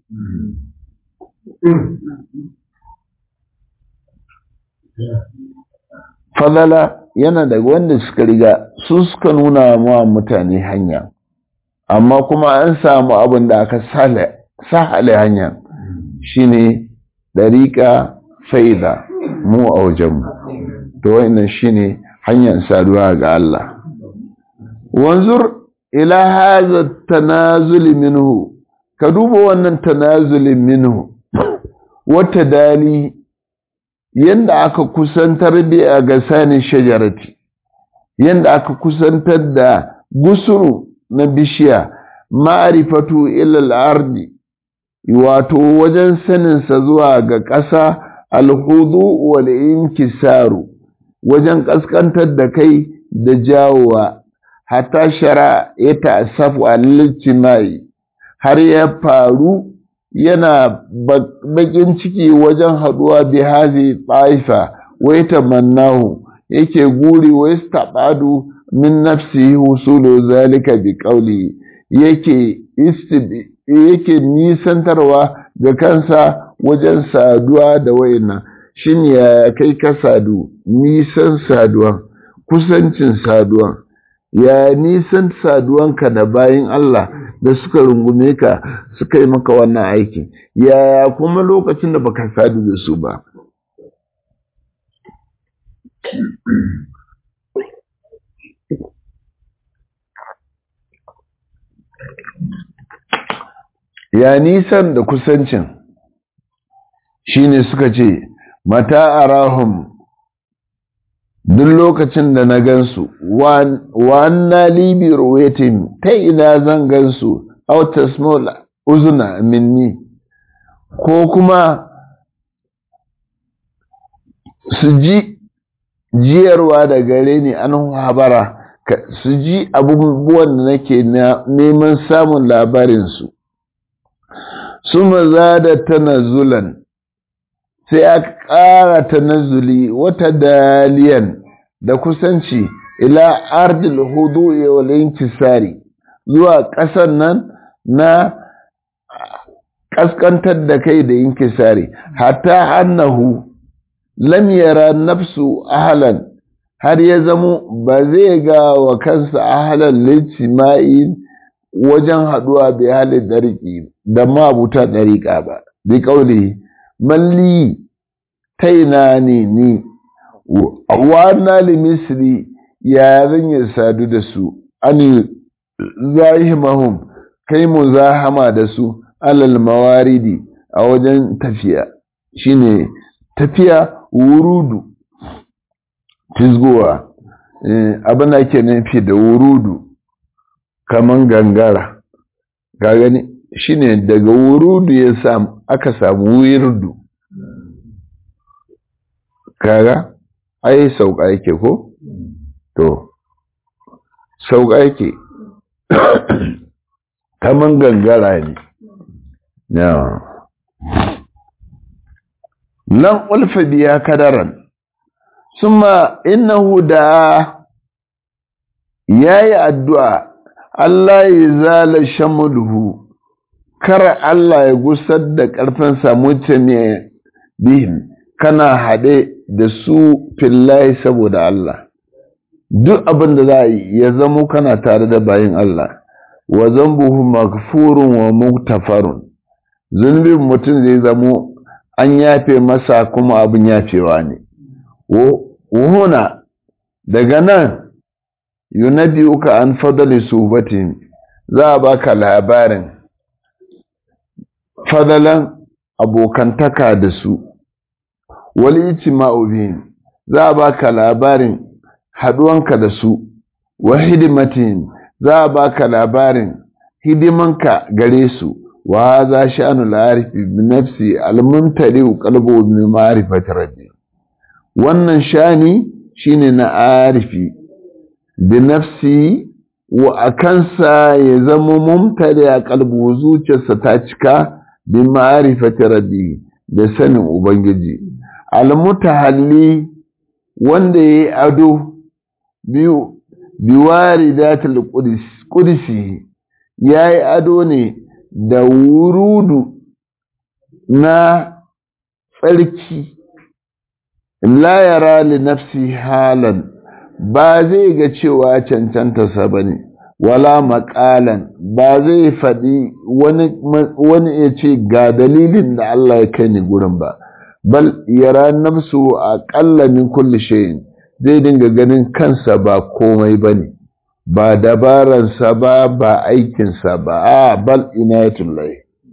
fadala yana da wanda suka riga su suka nuna wa mutane hanya amma kuma an samu abin da aka sahale hanya shine dariƙa faida mu a wajenmu to wannan shine hanyar saduwa ga Allah wanzur ila hadha tanazul minhu ka duba wannan tanazulin minhu wata dali yanda aka kusantar da ga sanin shajarati yanda aka kusantar da gusuru na bishiya ma'rifatu ila al-ardi wato wajen saninsa zuwa ga ƙasa alhudu wal inkisaru wajen ƙasƙantar da kai da jawowa hatta shara ya ta'assafu al-ijtimai har ya faru yana bakin ciki wajen haduwa bi hazi taifa wai tamannahu yake guri wai istabadu min nafsihi husulu zalika bi qawli yake yake nisantarwa ga kansa wajen saduwa da wayannan shin ya kai ka sadu nisan saduwan kusancin saduwan ya nisan saduwanka da bayin Allah da suka rungume ka suka yi maka wannan aikin yaya kuma lokacin da baka sadu da su ba ya nisan da kusancin shine suka ce mata arahum duk lokacin da na gansu wannan libi ruwetin ta ina zan gansu auta small uzuna minni ko kuma su ji jiyarwa da gare ni an habara su ji abubuwan da nake neman samun labarinsu su maza da tanazulan sai aka ƙara tanazuli wata daliyan da kusanci ila ardil hudu wal inkisari zuwa ƙasar nan na ƙasƙantar da kai da inkisari hatta annahu lam yara nafsu ahlan har ya zamo ba zai ga wa kansa ahlan lijtima'i wajen haɗuwa bi halin ɗariƙi da mabuta ɗariƙa ba bi ƙauli malli taina ne ni wa li misri ya zan yi sadu da su ani zahimahum kai mu zahama da su alal mawaridi a wajen tafiya shine tafiya wurudu fisgowa abin da ke nufi da wurudu kaman gangara ga gani shine daga wurudu ya samu aka samu wirdu kaga ai sauka yake ko to sauka yake kaman gangara ne na lan ulfa biya kadaran summa innahu da yayi addu'a Allah ya zala shamulhu kar Allah ya gusar da ƙarfin samuce ne bihim kana haɗe da su fillahi saboda Allah duk abin da za yi ya zamo kana tare da bayin Allah wa zambuhu maghfurun wa muktafarun zunubin mutum zai zamo an yafe masa kuma abin yafewa ne wuhuna daga nan yunabi'uka an fadali suhbatin za a baka labarin fadalan abokantaka da su wali ijtima'u bihim za a baka labarin haduwanka da su wa hidimatin za a baka labarin hidimanka gare su wa hadha sha'nu al-arifi bi nafsi al-mumtali qalbu bi ma'rifati rabbi wannan shani shine na arifi bi nafsi wa akansa ya zama mumtali a kalbu zuciyarsa ta cika bi ma'rifati rabbi da sanin ubangiji almutahalli wanda yayi ado biyu biwaridatul qudus qudsi yayi ado ne da wurudu na tsarki la yara li nafsi halan ba zai ga cewa cancantarsa ba ne wala maƙalan ba zai faɗi wani ya ce ga dalilin da Allah ya kai ni gurin ba bal yara nafsu a ƙalla min kulli shayin zai dinga ganin kansa ba komai ba ne ba dabaransa ba ba aikinsa ba a bal inayatullahi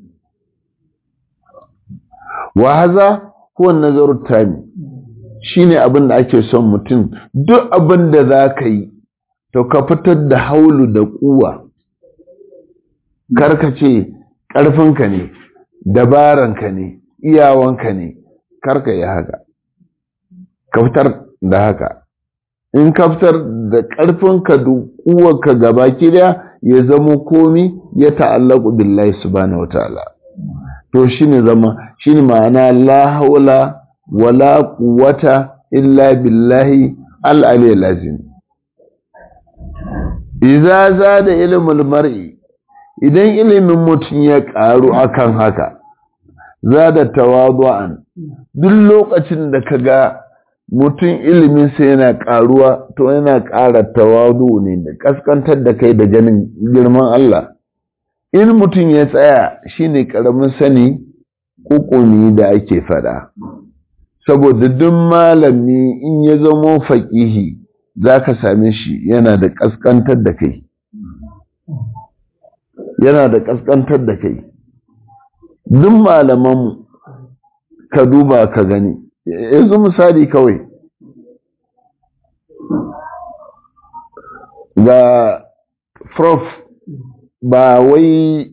wa haza huwa nazaru tami shine abin da ake son mutum duk abin da za ka yi to ka fitar da haulu da kuwa karka ce ƙarfinka ne dabaranka ne iyawanka ne karka yi haka ka fitar da haka in ka fitar da ƙarfinka da kuwarka gaba daya ya zamo komi ya ta'allaku billahi subhanahu wataala to shine zama shine ma'ana la haula wala quwwata illa billahi al-ali lazim idza zada ilmul mar'i idan ilimin mutum ya karu akan haka zada tawadu'an duk lokacin da kaga mutum ilimin sa yana karuwa to yana ƙara tawadu ne da kaskantar da kai da ganin girman Allah in mutum ya tsaya shine karamin sani kukumi da ake fada saboda duk malami in ya zamo faƙihi za ka same shi yana da ƙasƙantar da kai yana da ƙasƙantar da kai duk malamanmu ka duba ka gani yanzu misali kawai ga prof ba wai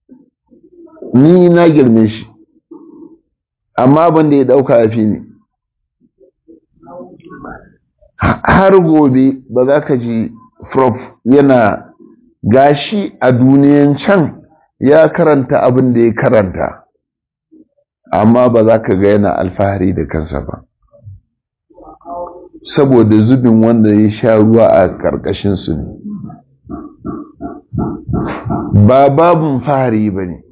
ni na girme shi amma ban da ya ɗauka a fi ne har gobe ba za ka ji prof yana gashi a duniyan can ya karanta abin da ya karanta amma ba za ka ga yana alfahari da kansa ba saboda zubin wanda ya sha ruwa a ƙarƙashinsu ne ba babin fahari ba ne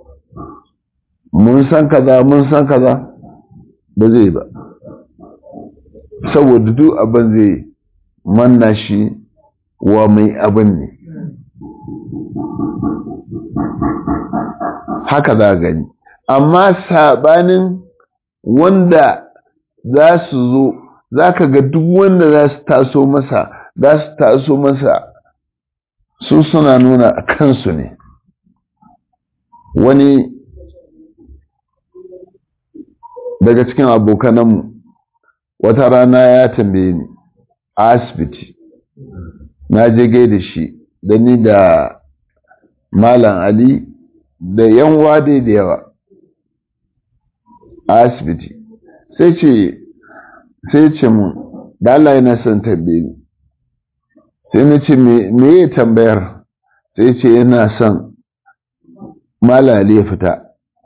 mun san kaza mun san kaza ba zai ba saboda duk abin zai manna shi wa mai abin ne haka za gani amma sabanin wanda za su zo za ka ga duk wanda za su taso masa za su taso masa su suna nuna kansu ne wani daga cikin abokananmu wata rana ya tambaye ni a asibiti na je gai da shi da ni da malam ali da yan wade da yawa a asibiti sai ce sai ce mun da Allah yana son tambaye ni sai na ce me ya tambayar sai ce yana son malam ali ya fita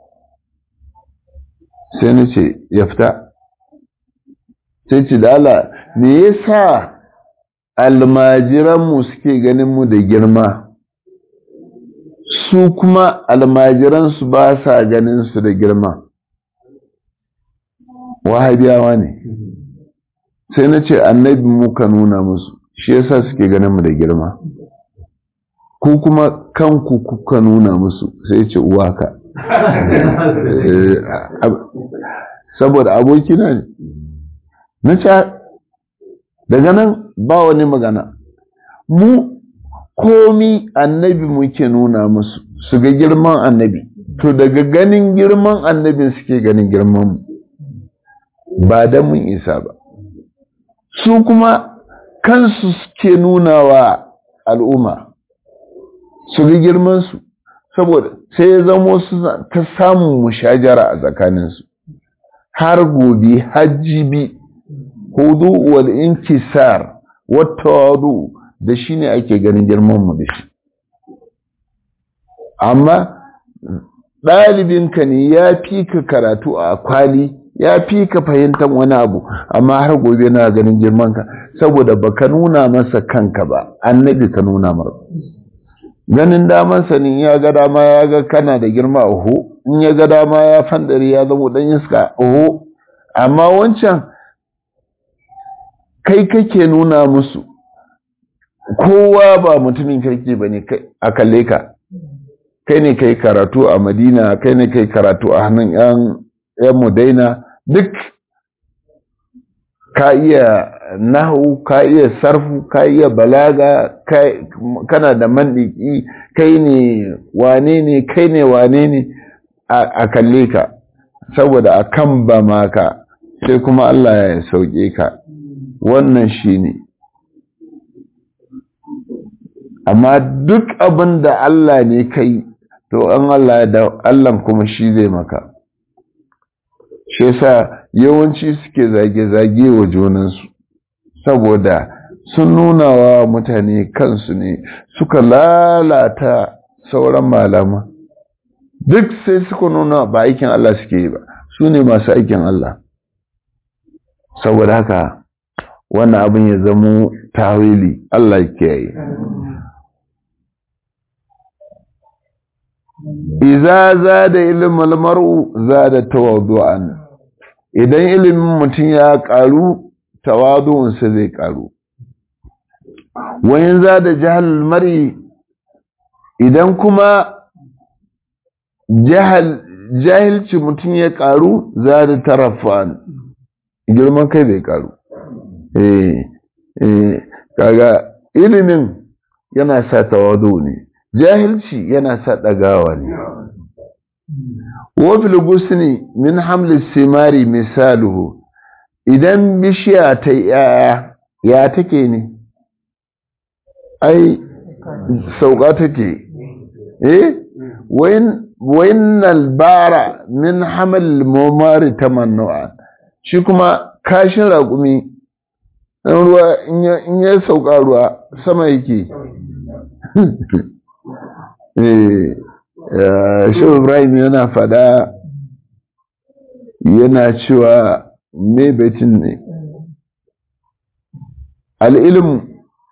sai na ce ya fita sai ce da Allah me yasa almajiranmu suke ganin mu da girma su kuma almajiransu ba sa ganin su da girma wahabiyawa ne sai na ce annabi muka nuna musu shi yasa suke ganin mu da girma ku kuma kanku kuka nuna musu sai ce uwaka saboda abokina ne na ce daga nan ba wani magana mu komi annabi muke nuna musu su ga girman annabi to daga ganin girman annabin suke ganin girman mu ba da mun isa ba su kuma kansu suke nuna wa al'umma su ga girmansu saboda sai ya zamo su ta samun mushajara a tsakaninsu har gobe hajjibi hudu wal inkisar wata wadu da shi ne ake ganin girmanmu da shi amma ɗalibinka ne ya fi ka karatu a kwali ya fi ka fahimtar wani abu amma har gobe na ganin girmanka saboda baka nuna masa kanka ba annabi ka nuna mara ganin daman sanin ya ga dama ya ga kana da girma oho in ya ga dama ya fandari ya zama dan iska oho amma wancan kai kake nuna musu kowa ba mutumin kirki ba ne a kalle ka kai ne kai karatu a madina kai ne kai karatu a hannun yan mudaina duk ka iya nahu ka iya sarfu ka iya balaga kana da mandiki kai ne wane ne kai ne wane ne a kalle ka saboda a kan ba maka sai kuma Allah ya sauke ka wannan shi ne amma duk abin da Allah ne kai to an Allah da Allah kuma shi zai maka shi yasa yawanci suke zage-zage wa junansu saboda sun nuna wa mutane kansu ne suka lalata sauran malama duk sai suka nuna ba aikin Allah suke yi ba su ne masu aikin Allah saboda haka wannan abin ya zamo tawili Allah ke yi iza za da ilimin mar'u za da tawadu'an idan ilimin mutum ya ƙaru tawadu'unsa zai ƙaru wayan za da jihar mar'i idan kuma jahilci mutum ya ƙaru za da tarafan girman kai bai ƙaru kaga ilimin yana sa tawadu ne jahilci yana sa ɗagawa ne wafil gusni min hamlis simari misaluhu idan bishiya ta yaya ya take ne ai sauka take eh wayin albara min hamal momari tamannu'a shi kuma kashin raƙumi ɗan ruwa in ya sauka ruwa sama yake shi ibrahim yana fada yana cewa me betin ne al'ilmu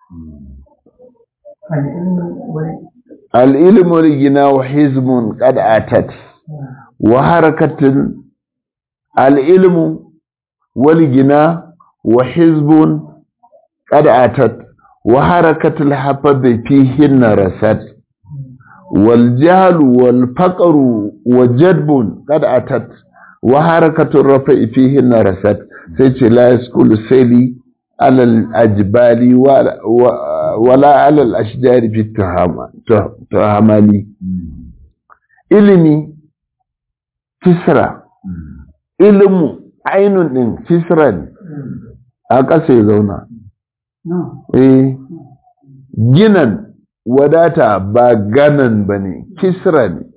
al'ilmu rigina wa hizmun ƙad'atat wa harakatun al'ilmu wal gina wa hizbun ƙad'atat wa harakatul hafabe fihin rasat والجهل والفقر وجدب قد أتت وحركة الرفع فيهن رست سيتش لا يسكل سيلي على الأجبال ولا, ولا على الأشجار في التهمالي ilimi kisra ilimu ainun ɗin kisra ne a ƙasa ya zauna eh ginan wadata ba ganan ba ne kisra ne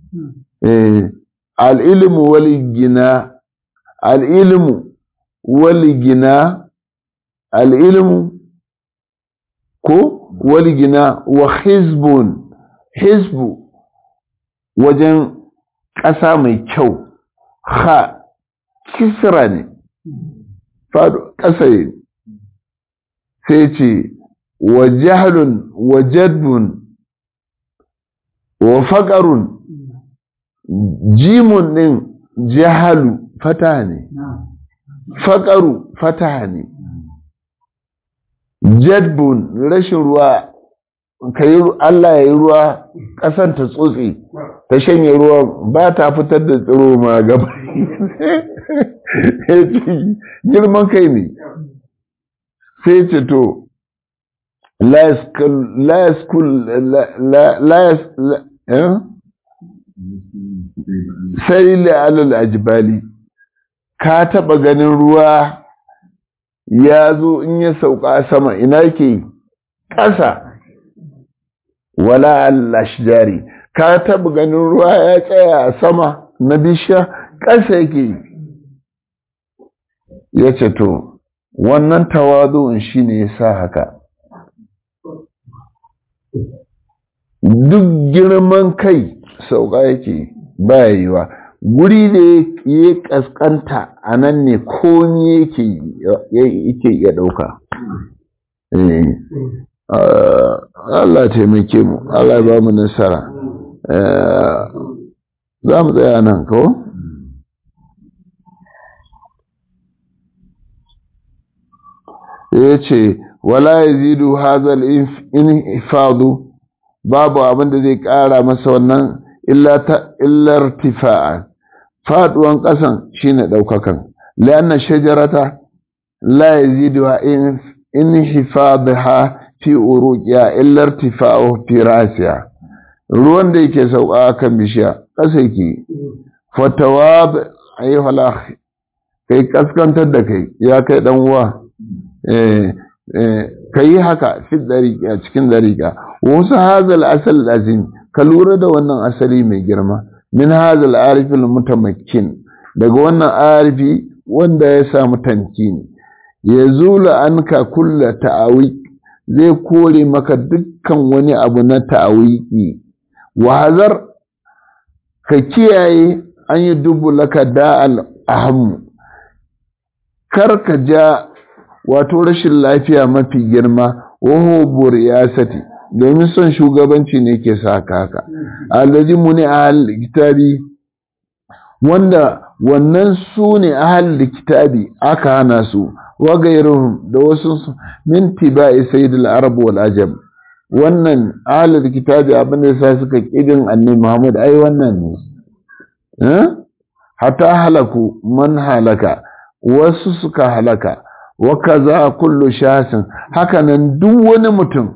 al'ilmu wali gina al'ilmu wali gina al'ilmu ko wali gina wa hizbun hizbu wajen ƙasa mai kyau ha kisra ne ƙasa sai ce wa jahlun wa jadbun wa faƙarun jimun ɗin jahalu fata ne faƙaru fata ne jadbun rashin ruwa ka yi Allah ya yi ruwa ƙasan ta tsotse ta shanye ruwa ba ta fitar da tsiro ma gaba girman kai ne sai ce to la yaskul la yas sai la'alal ajibali ka taɓa ganin ruwa ya zo in ya sauka sama ina ke ƙasa wala al-ashjari ka taɓa ganin ruwa ya tsaya a sama na bishiya ƙasa yake ya ce to wannan tawazu'un shi ne ya sa haka duk girman kai sauka yake baya yiwa guri da ya kaskanta a nan ne komi yake iya ɗauka Allah taimake mu Allah ba mu nasara za mu tsaya nan ko? ya ce wala ya zidu hazal infadu babu abin da zai ƙara masa wannan illar tifa'a faduwan ƙasan shine ɗaukakan lianna shajarata la yaziduha in inhifadha fi uruqiya illar tifa'u fi rasiya ruwan da yake sauka kan bishiya ƙasa yake fatawab ayyuhal akh kai kaskantar da kai ya kai dan uwa eh eh kai haka fi dariqa cikin dariqa wasu hazal asal azim ka lura da wannan asali mai girma min hazal arifil mutamakkin daga wannan arifi wanda ya samu tamkini ya zula anka kulla ta'awi zai kore maka dukkan wani abu na ta'awiki wa hazar ka kiyaye an yi dubu laka da'al ahammu kar ka ja wato rashin lafiya mafi girma waho buriyasati domin son shugabanci ne ke sa haka allazi muni ahal kitabi wanda wannan su ne ahal kitabi aka hana su wa gairuhum da wasu su min tibai sayyidul arab wal ajam wannan ahal kitabi abin da sa suka kidin annabi Muhammad ai wannan ne eh hatta halaku man halaka wasu suka halaka wa kaza kullu shasin hakanan duk wani mutum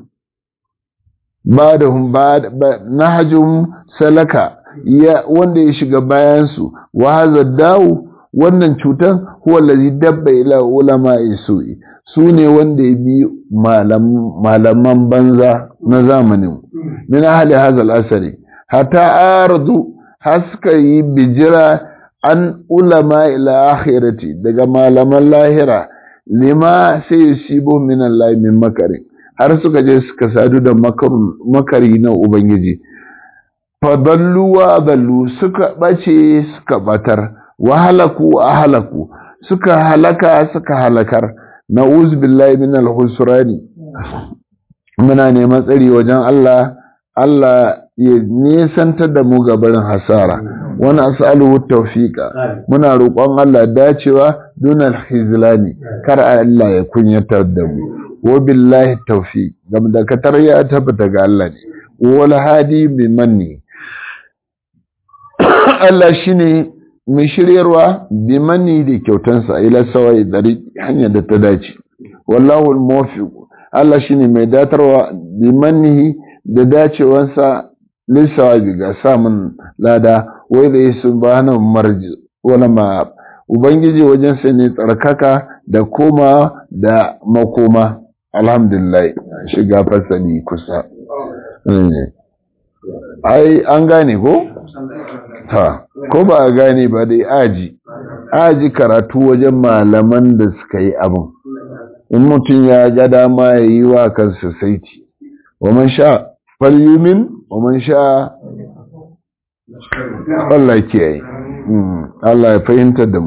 ba da nahajum salaka ya wanda ya shiga bayan su wa hadha dawu wannan cutan huwa allazi dabba ila ulama isu'i sune wanda ya bi malaman banza na zamanin min ahli hadha al-asari hatta ardu haska yi bijira an ulama ila akhirati daga malaman lahira lima sai yusibu min Allah min makari har suka je suka sadu da makari na ubangiji fadallu wa adallu suka bace suka batar wa halaku a halaku suka halaka suka halakar na'uz billahi min al-husrani muna neman tsari wajen Allah Allah ya nesantar da mu gabarin hasara wani as'aluhu tawfiqa muna roƙon Allah dacewa dunal khizlani kar Allah ya kunyatar da mu wa billahi tawfiq gam da katar ya tabbata ga Allah ne wal hadi bi manni Allah shine mai shiryarwa bi manni da kyautansa ila sawai dari hanya da ta dace wallahu al-muwaffiq Allah shine mai datarwa bi mannihi da dacewansa lissawabi ga samun lada wai da yi subhanahu marji wala ma ubangiji wajen sai ne tsarkaka da koma da makoma alhamdulillah shiga fasali kusa ai an gane ko ha ko ba a gane ba dai aji aji karatu wajen malaman da suka yi abin in mutum ya ga dama ya yi wa kansa saiti wa man sha falyumin wa man sha Allah kiyaye Allah ya fahimtar da mu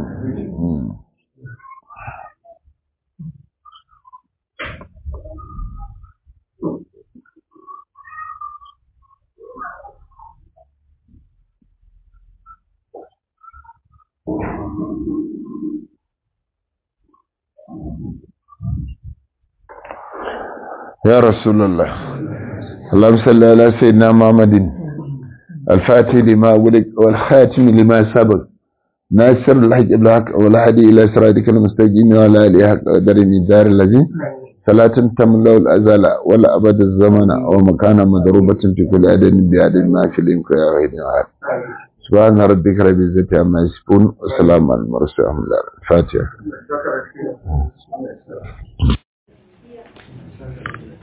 يا رسول الله اللهم صل على سيدنا محمد الفاتح لما ولد والخاتم لما سبق ناصر الحج بالحق والهدي الى صراطك المستقيم وعلى اله حق قدر الدار الذي صلاة تملا الازال ولا ابد الزمن ومكان مضروبة في كل عدد بعدد ما في الانك يا غير عاد سبحان ربك رب العزة عما يصفون وسلام على المرسلين الحمد لله الفاتحة